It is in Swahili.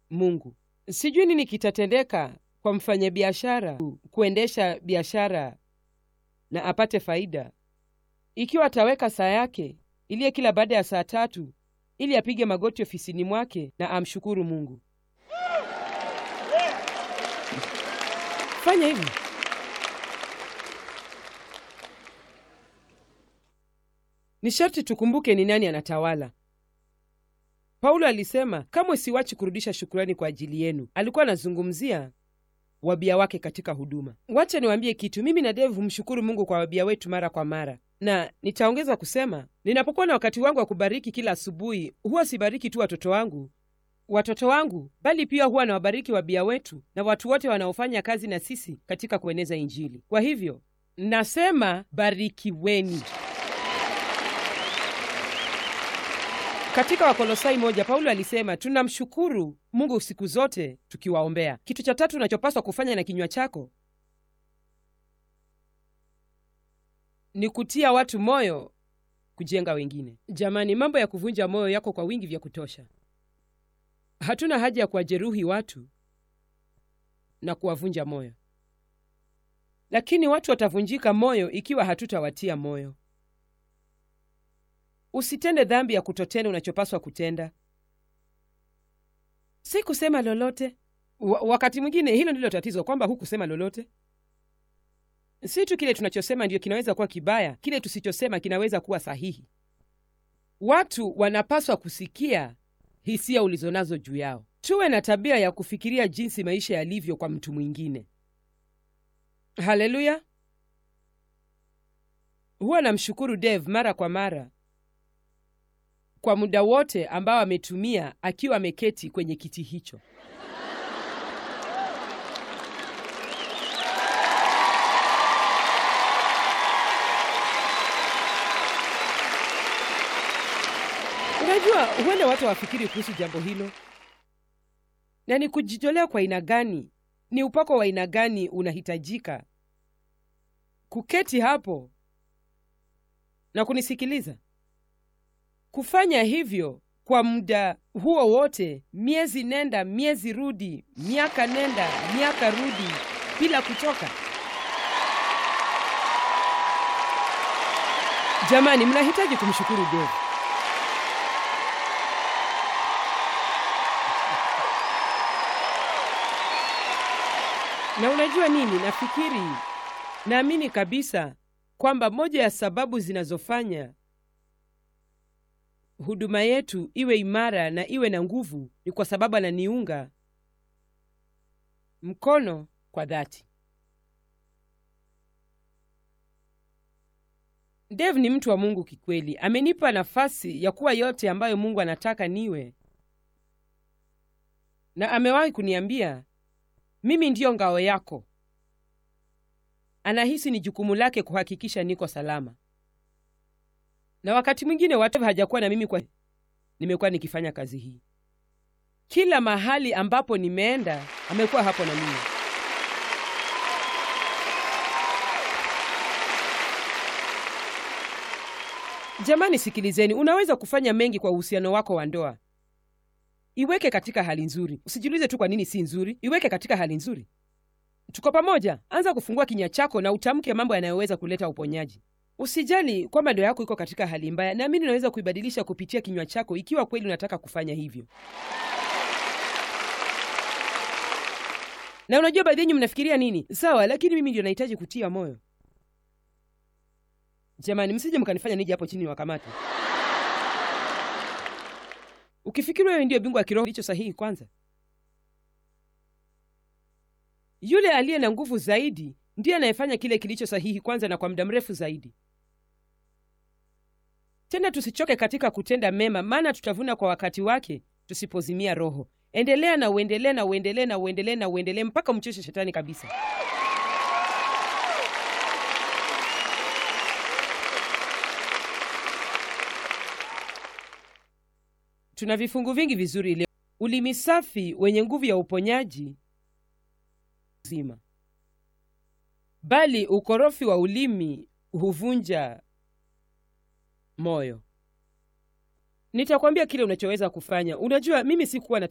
Mungu. Sijui nini kitatendeka kwa mfanyabiashara kuendesha biashara na apate faida ikiwa ataweka saa yake iliye kila baada ya saa tatu ili apige magoti ofisini mwake na amshukuru Mungu. Fanya hivyo. Ni sharti tukumbuke ni nani anatawala. Paulo alisema kamwe siwachi kurudisha shukurani kwa ajili yenu. Alikuwa anazungumzia wabia wake katika huduma. Wacha niwaambie kitu, mimi na Dave humshukuru Mungu kwa wabia wetu mara kwa mara, na nitaongeza kusema, ninapokuwa na wakati wangu wa kubariki kila asubuhi, huwa sibariki tu watoto wangu watoto wangu, bali pia huwa nawabariki wabia wetu na watu wote wanaofanya kazi na sisi katika kueneza Injili. Kwa hivyo nasema barikiweni. Katika Wakolosai moja Paulo alisema tunamshukuru Mungu siku zote tukiwaombea. Kitu cha tatu unachopaswa kufanya na kinywa chako ni kutia watu moyo kujenga wengine. Jamani, mambo ya kuvunja moyo yako kwa wingi vya kutosha. Hatuna haja ya kuwajeruhi watu na kuwavunja moyo, lakini watu watavunjika moyo ikiwa hatutawatia moyo. Usitende dhambi ya kutotenda unachopaswa kutenda. Si kusema lolote. Wa wakati mwingine hilo ndilo tatizo, kwamba hukusema lolote. Si tu kile tunachosema ndiyo kinaweza kuwa kibaya, kile tusichosema kinaweza kuwa sahihi. Watu wanapaswa kusikia hisia ulizonazo juu yao. Tuwe na tabia ya kufikiria jinsi maisha yalivyo kwa mtu mwingine. Haleluya! Huwa namshukuru Dave mara kwa mara kwa muda wote ambao ametumia akiwa ameketi kwenye kiti hicho. Unajua, huenda watu hawafikiri kuhusu jambo hilo, na ni kujitolea kwa aina gani, ni upako wa aina gani unahitajika kuketi hapo na kunisikiliza kufanya hivyo kwa muda huo wote, miezi nenda miezi rudi, miaka nenda miaka rudi, bila kuchoka. Jamani, mnahitaji kumshukuru Dave. Na unajua nini, nafikiri naamini kabisa kwamba moja ya sababu zinazofanya huduma yetu iwe imara na iwe na nguvu ni kwa sababu ananiunga mkono kwa dhati. Dave ni mtu wa Mungu kikweli. Amenipa nafasi ya kuwa yote ambayo Mungu anataka niwe, na amewahi kuniambia mimi ndiyo ngao yako. Anahisi ni jukumu lake kuhakikisha niko salama na wakati mwingine watu hajakuwa na mimi kwa nimekuwa nikifanya kazi hii. Kila mahali ambapo nimeenda amekuwa hapo na mimi. Jamani, sikilizeni, unaweza kufanya mengi kwa uhusiano wako wa ndoa. Iweke katika hali nzuri. Usijiulize tu kwa nini si nzuri, iweke katika hali nzuri. Tuko pamoja. Anza kufungua kinywa chako na utamke mambo yanayoweza kuleta uponyaji. Usijali kwamba ndoa yako iko katika hali mbaya, naamini unaweza kuibadilisha kupitia kinywa chako, ikiwa kweli unataka kufanya hivyo. Na unajua baadhi yenyu mnafikiria nini? Sawa, lakini mimi ndio nahitaji kutia moyo. Jamani, msije mkanifanya nije hapo chini wakamate. Ukifikiri wewe ndio bingwa wa kiroho, licho sahihi kwanza. Yule aliye na nguvu zaidi ndiye anayefanya kile kilicho sahihi kwanza na kwa muda mrefu zaidi. Tena tusichoke katika kutenda mema, maana tutavuna kwa wakati wake tusipozimia roho. Endelea na uendelee na uendelee na uendelee na uendelee mpaka umchoshe shetani kabisa. Tuna vifungu vingi vizuri leo. Ulimi safi wenye nguvu ya uponyaji zima, bali ukorofi wa ulimi huvunja moyo. Nitakwambia kile unachoweza kufanya. Unajua, mimi sikuwa na